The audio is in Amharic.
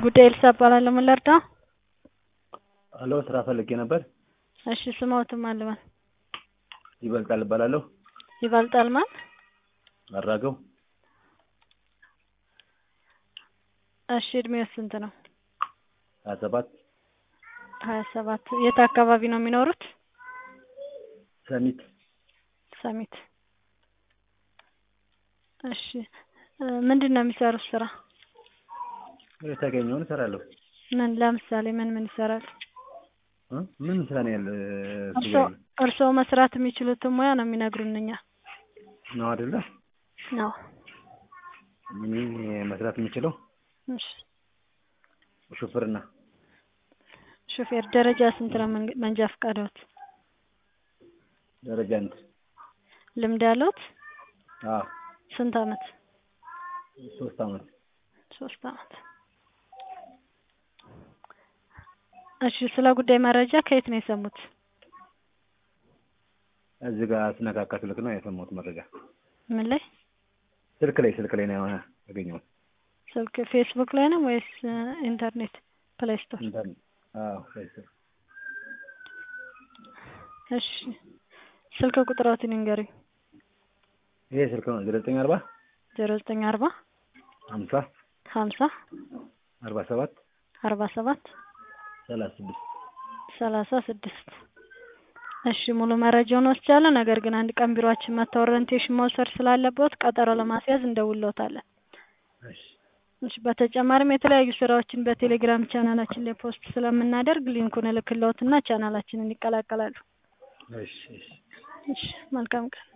ጉዳይ ኤልሳ እባላለሁ። ምን ልርዳው? ሄሎ ስራ ፈልጌ ነበር። እሺ ስሞትም አልበል ይበልጣል እባላለሁ። ይበልጣል ማን? አራገው እሺ እድሜው ስንት ነው? ሀያ ሰባት ሀያ ሰባት የት አካባቢ ነው የሚኖሩት? ሰሚት ሰሚት እሺ ምንድን ነው የሚሰሩት ስራ? የተገኘውን እሰራለሁ። ምን ለምሳሌ ምን ምን ይሰራሉ? እ? ምን ስራ ነው ያለ? እሱ እርስዎ ጋር እርስዎ መስራት የሚችሉትን ሙያ ነው የሚነግሩን እኛ ነው አይደለ? ነው። እኔ መስራት የምችለው እሺ ሹፍርና ሹፌር ደረጃ ስንት ነው መንገ- መንጃ ፈቃዶት? ደረጃ አንድ ልምድ ያለዎት? አዎ ስንት አመት? ሶስት አመት ሶስት አመት። እሺ ስለ ጉዳይ መረጃ ከየት ነው የሰሙት? እዚህ ጋር ስነካካ ስልክ ነው የሰማሁት መረጃ። ምን ላይ? ስልክ ላይ ስልክ ላይ ነው ያገኘሁት። ስልክ ፌስቡክ ላይ ነው ወይስ ኢንተርኔት ፕሌይ ስቶር? ኢንተርኔት አዎ ፌስቡክ እሺ ስልክ ቁጥሮትን ይንገሩኝ። ይሄ ስልክ ነው ዘጠኝ አርባ ዜሮ ዘጠኝ አርባ ሀምሳ ሀምሳ አርባ ሰባት አርባ ሰባት ሰላሳ ስድስት ሰላሳ ስድስት እሺ ሙሉ መረጃውን ወስጃለሁ። ነገር ግን አንድ ቀን ቢሮአችን መጥተው ኦሪንቴሽን መውሰድ ስላለበት ቀጠሮ ለማስያዝ እንደውልዎታለን። እሺ እሺ በተጨማሪም የተለያዩ ስራዎችን በቴሌግራም ቻናላችን ላይ ፖስት ስለምናደርግ ሊንኩን እልክልዎትና ቻናላችንን ይቀላቀላሉ። እሺ እሺ እሺ መልካም ቀን።